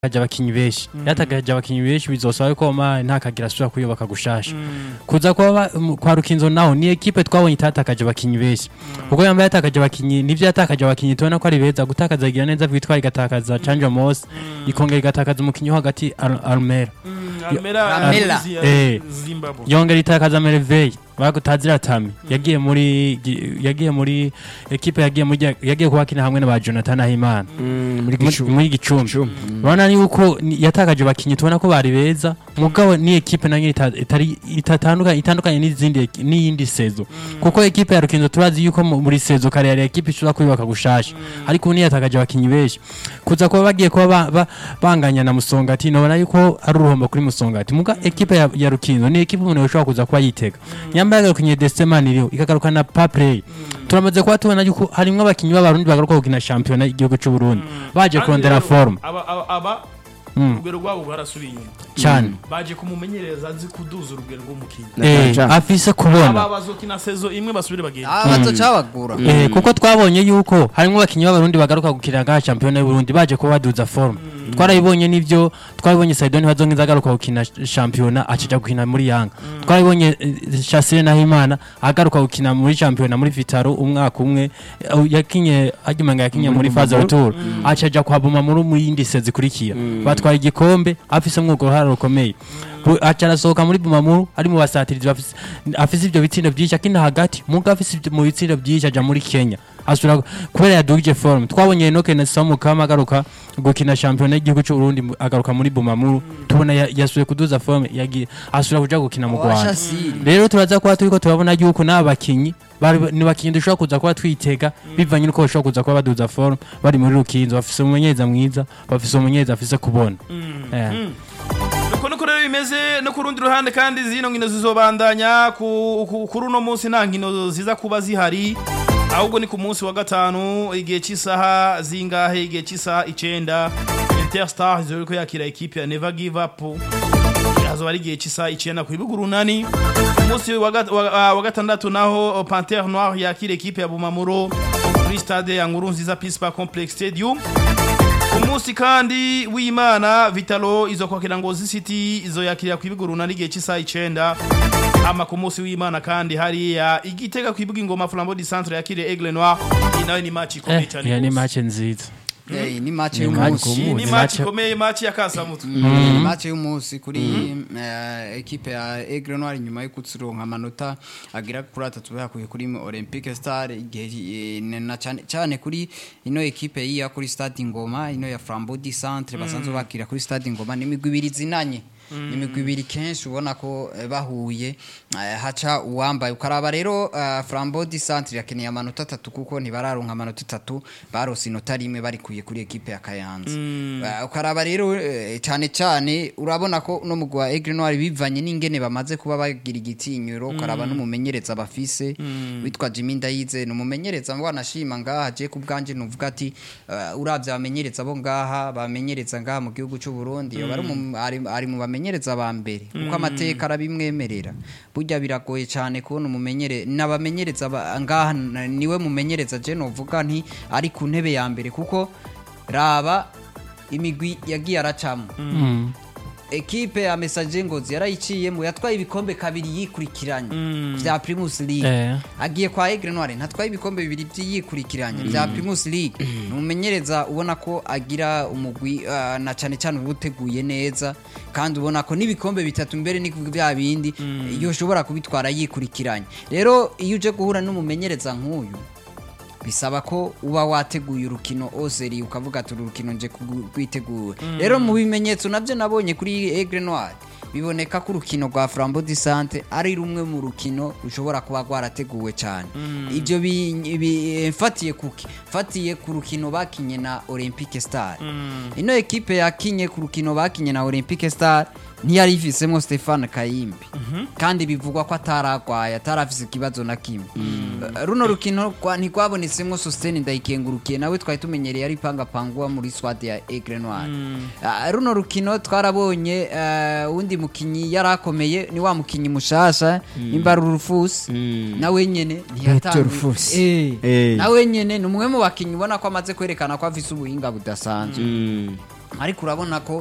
yatakaje abakinyi benshi yatakaje abakinyi benshi bizosaba ko Omar ntakagira asubira kuyubaka gushasha kuza kwa ba- mu- kwa Rukinzo naho ni equipe twabonye itatakaje abakinyi benshi kuko yambaye yatakaje abakinyi nivyo yatakaje abakinyi tubona ko ari beza gutakaza igira neza vitwara igatakaza Chanja Moss ikongera igatakaza umukinyi wo hagati Al- Almera Almera Almera. Almera Eh. Zimbabwe yongera itakaza Merveille bagutazira Tami yagiye muri gi- yagiye muri equipe yagiye muri yagiye kubakina hamwe na ba Jonathan Ahimana muri muri gicumbi muri gicumbi urabona yuko ni- yatakaje abakinyi tubona ko bari beza mugabo ni ekipe nayo ita- itari itatandukanye itandukanye n'izindi eki- n'iyindi sezo kuko ekipe ya Rukinzo turazi yuko mu- muri sezo kare yari ekipe ishobora kuyubaka gushasha ariko ubu niyatakaje abakinyi benshi kuza kuba bagiye kuba ba- ba- banganya na Musongati nabona yuko ari uruhombo kuri Musongati muga ekipe ya, ya Rukinzo ni ekipe umuntu yoshobora kuza kuba yitega nyambaye agakinyi Destemani iriho ikagaruka na Paplay turamaze kuba tubona yuko harimwo abakinyi b'abarundi bagaruka gukina shampiyona y'igihugu cy'u Burundi baje Kandi kurondera rero, forme aba aba- aba Mm. urugero rwabo rwarasubiye inyuma cyane baje kumumenyereza azi kuduza urugero rw'umukinnyi Eh, Naja. afise kubona aba bazokina sezo imwe basubire bagenda aba bazocabagura Eh, kuko twabonye yuko harimo abakinyi b'abarundi bagaruka gukina ga shampiyona y'uburundi baje kuba baduza forme twarabibonye nivyo twarabibonye saidoni bazongeza agaruka gukina sh- shampiyona akija gukina muri yanga twarabibonye eh, shasire nahimana agaruka gukina muri shampiyona muri vitaro umwaka umwe eh, yakinye agimanga yakinye muri faze retour acaja kuhabuma muri mu yindi sezi zikurikira batwaye igikombe afise mwugo ruhara rukomeye Bu- aca arasohoka muri bumamuru ari mu basatirizi bafise afise ivyo bitsindo vyinshi akina hagati muga afise ivyo- mu bitsindo vyinshi aja muri Kenya asura kubera yadugije forme twabonye Enoke Nelson Mukama agaruka gukina shampiyona y'igihugu cy'u Burundi mu- agaruka muri bumamuru tubona ya- yasuye kuduza forme yagiye asura kuja gukina mu Rwanda Washasiri. rero turaza kuba turiko turabona yuko n'aba bakinyi bari- ni bakinyi dushobora kuza kuba twitega bivanye n'uko bashobora kuza kuba baduza forme bari muri rukinzo bafise umumenyereza mwiza bafise umumenyereza afise kubona Eh. uko niko rero bimeze no ku rundi ruhande kandi zino nkino zizobandanya ku- ku- kuri uno munsi nta nkino ziza kuba zihari ahubwo ni ku munsi wa gatanu igihe cy'isaha zingahe igihe cy'isaha icenda interstar izori ko yakira ekipe ya never give up hazoba ari igihe cy'isaha icenda ku bibuga urunani ku munsi wa gat- wa- wa gatandatu naho pantere noir yakira ekipe ya bumamuro kuri stade ya nkuru nziza peace park complex stadium umunsi kandi w'imana vitalo izo kwakira ngozi city izo yakirira ku ibigo runani igihe cy'isaha icenda ama ku munsi w'imana kandi hariya igitega ku ibuga ingoma flambeau du centre yakiriye aigle noir iyi nayo ni match ikomeye Eh, cyane iyo ni rwose. match nziza Eh, ni match Ni match y'umunsi Iyi ni Ni match match- ikomeye match ya kasamutwe ni match y'umunsi kuri eh, ekipe ya Aigle Noir nyuma yo kutsironka amanota agira kuri atatu bakuye kuri Olympique Star igihe eh, na cyane cyane kuri ino ekipe yiya kuri Stade Ngoma ino ya Flambeau du Centre basanzwe bakira kuri Stade Ngoma ni imigwi ibiri zinanye ni imigwi ibiri kenshi ubona ko eh, bahuye eh, haca uwambaye ukaraba rero eh, Flambeau du Centre yakeneye amanota atatu kuko ntibararonka amanota atatu barose inota rimwe barikuye kuri ekipe ya Kayanza Eh, ukaraba rero eh, cyane cyane urabona ko no mugwa Aigle Noir bivanye n'ingene bamaze kuba bagira igitinyiro ukaraba n'umumenyereza bafise witwa Jimmy Ndayize ni umumenyereza ngo anashima ngaha je ku bwanje nuvuga ati eh, uravye abamenyereza bo ngaha bamenyereza ngaha mu gihugu cy'u Burundi yoba ari mu- ari- ari mu bamenyereza ba mbere kuko amateka arabimwemerera burya biragoye cyane kubona umumenyere n'abamenyereza ba- ngaha na- niwe mumenyereza je novuga nti ari ku ntebe ya mbere kuko raba imigwi yagiye aracamo ekipe ya mesaje ngozi yarayiciyemo yatwaye ibikombe kabiri yikurikiranye vya primus league Eh. agiye kwa Aigle Noir ntatwaye ibikombe bibiri vyikurikiranye vya primus league ni umumenyereza ubona ko agira umugwi ah, na cane cane uba uteguye neza kandi ubona ko n'ibikombe bitatu mbere ni vya bindi iyo ushobora kubitwara yikurikiranye rero iyo uje guhura n'umumenyereza nk'uyu bisaba ko uba wateguye urukino oseri ukavuga ati uru rukino nje rwitegura rero mu bimenyetso nabyo nabonye kuri Aigle Noir biboneka ko urukino rwa Flambeau du Centre ari rumwe mu rukino rushobora kuba rwarateguwe cyane ibyo bi- bi- mfatiye kuki mfatiye ku rukino bakinye na Olympique Star ino ekipe yakinye ku rukino bakinye na Olympique Star ntiyari ifisemo Stefan Kayimbi kandi bivugwa ko ataragwaye atarafise ikibazo na kimwe Uh, runo rukino rwa- ntirwabonetsemo Sostene ndayikengurukiye nawe twari tumenyereye ari pangapangwa muri swade ya Aigle Noir Uh, runo rukino twarabonye uh, undi mukinyi yari akomeye ni wa mukinyi mushasha nimba ari Rufus nawe nyene ntiyatanguye Rufus. Eh, Eh. nawe nyene ni umwe mu bakinyi ubona ko amaze kwerekana ko afise ubuhinga budasanzwe ariko urabona ko